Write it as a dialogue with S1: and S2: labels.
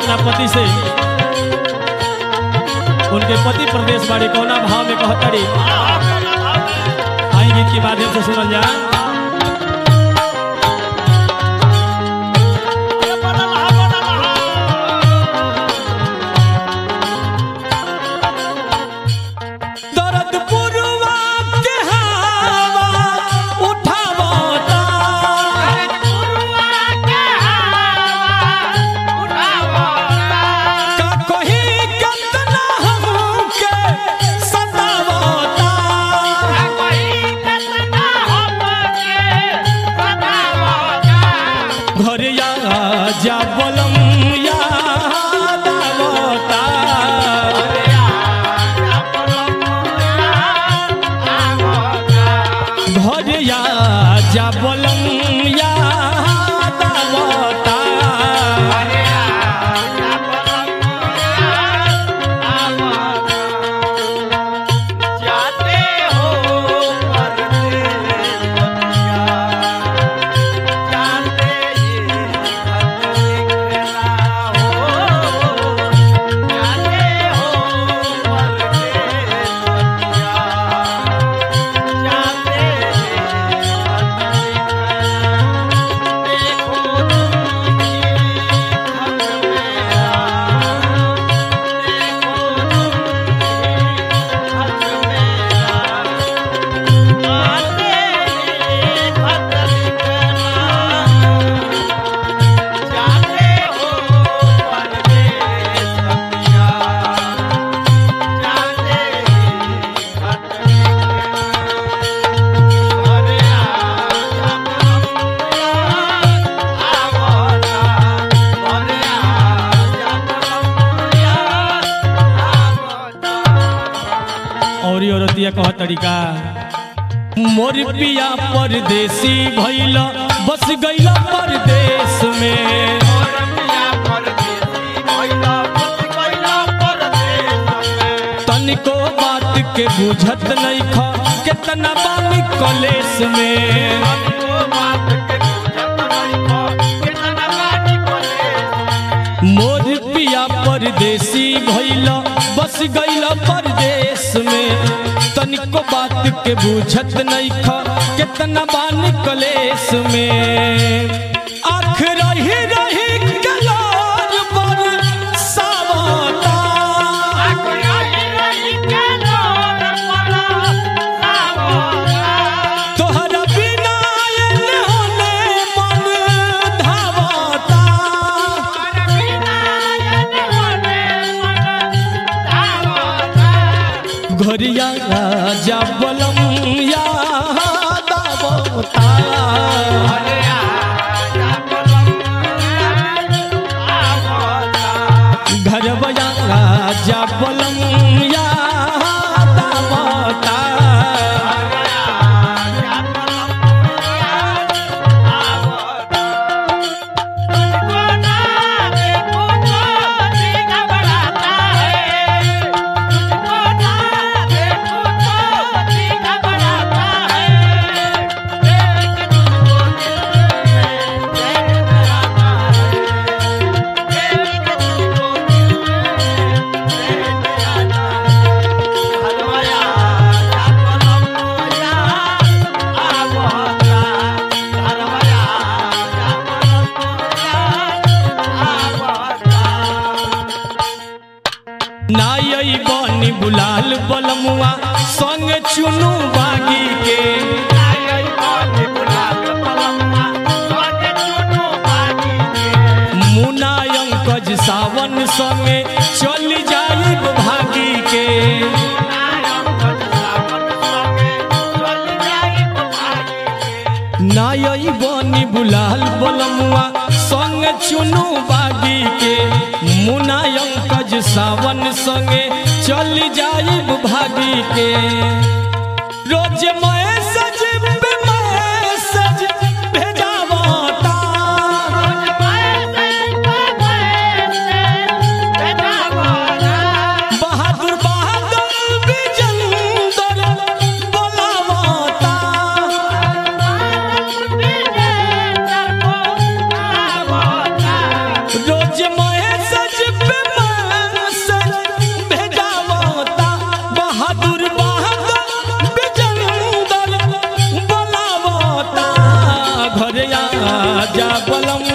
S1: अपना पति से उनके पति प्रदेश बाड़ी कौना भाव में कहतड़ी आई गीत के माध्यम से सुनल जा दर्द पुरवा के हवा उठावता का कहीं कितना हमके सतावता घर या जा बोलम याद आवता घर या जा बोलम याद आवता
S2: जाते हो परदेस बतिया जाते ये खत लिखना हो जाते हो परदेस बतिया जाते ये खत लिखना देखो तुमकी खत मेरा देखो तुमकी खत मेरा आते ये खत लिखना जाते हो परदेस बतिया जाते ये खत लिखना अरे आजा आवता अरे आजा आवता
S1: और ये औरतिया कह तरीका मोर पिया परदेसी भइल बस गइल परदेश में तनिको बात के बुझत नहीं ख कितना बानी कलेश में मोर पिया परदेसी भइल बस गइल परदेश में तनिको बात के बुझत नहीं ख कितना बानी कलेश में आख रही रही कलार पर सावता तोहरा बिना एने होने मन धावता घरिया राजा बलम याद आवता घरवया राजा बलम याद आवता नाई बनी बुलाल बलमुआ संग चुनू बागी के मुना अंकज सावन संगे चल जाई भागी के नाई बनी बुलाल बलमुआ संग चुनू बागी के मुना अंकज सावन संगे चल जाई भागी के रोज मैसेज पे मैसेज भेजावता बहादुर बहादुर विजेंदर बोलावता रोज मैसेज जा बलम